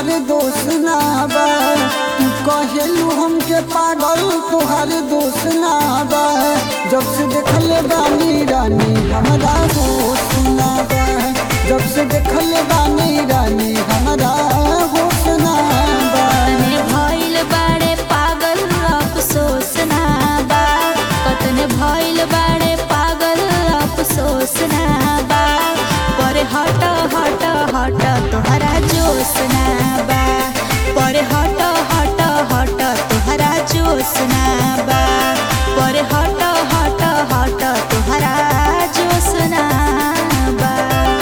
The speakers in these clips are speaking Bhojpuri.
तुहार दोस्त ना बा तू कहेलू हमके पागल तुहार दोस्त ना बा जब से देखले बानी रानी हमरा होश ना बा जब से देखले बानी रानी हमरा होश ना बा कतने भइल बाड़े पागल अफसोस ना बा कतने भइल बाड़े पागल अफसोस ना बा पर हट हट हट तोहरा जोश ना बा पर हट हट हट तोहरा जोश ना बा पर हट हट हट तोहरा जोश ना बा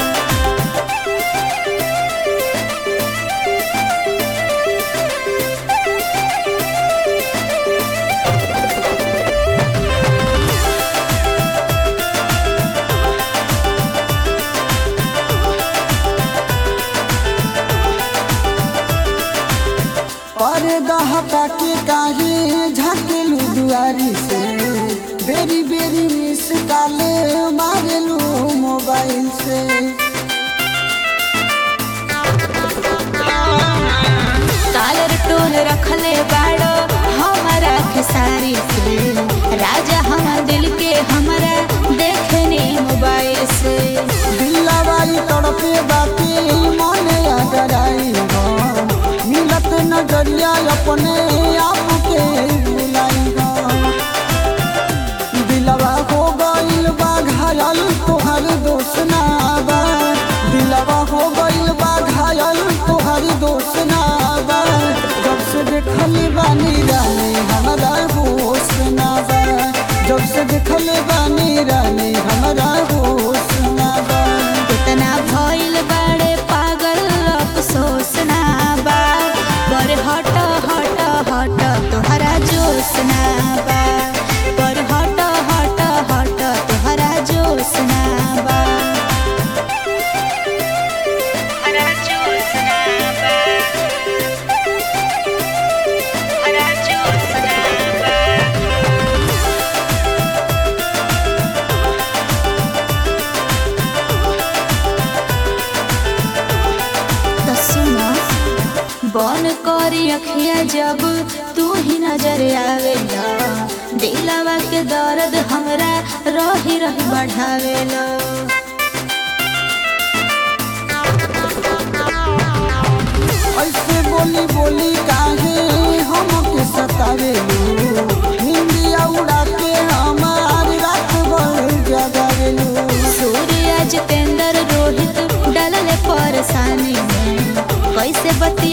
पर्दा हटा के काहे झाकेलू दुआरी से बेरी बेरी मिस काले मारेलू मोबाइल से कालर टोल रखले बाड़ो हमारा खेसारी से राजा हमार दिल के हमारा देखने मोबाइल से दिलवाई तड़पे बाती मने अगराई हो मिलत नजरिया अपने आप के बुलाई हो दिलवा हो गइल बा घायल तोहर दोस्त ना बा दिलवा हो गइल बा घायल तोहर दोस्त ना बा जब से देखली बानी रानी हमरा होश ना बा जब से देखली बानी रानी हमरा होश ना बा कितना भइल बाड़े पागल अफसोस ना बा पर हट हट हट तोहरा जोश ना बा पर हट हट हट तोहरा जोश ना बा तोहरा जोश ना बा तोहरा जोश ना बा तो सुनो बन करी अखिया जब तू ही नजर आवेला दिलवा के दर्द हमरा रही रही बढ़ावेला ऐसे बोली बोली काहे हमके सतावेलू हिंदिया उड़ा के हमार रात भर जगावेलू सूर्य जितेंद्र रोहित डलले परेशानी में कैसे बती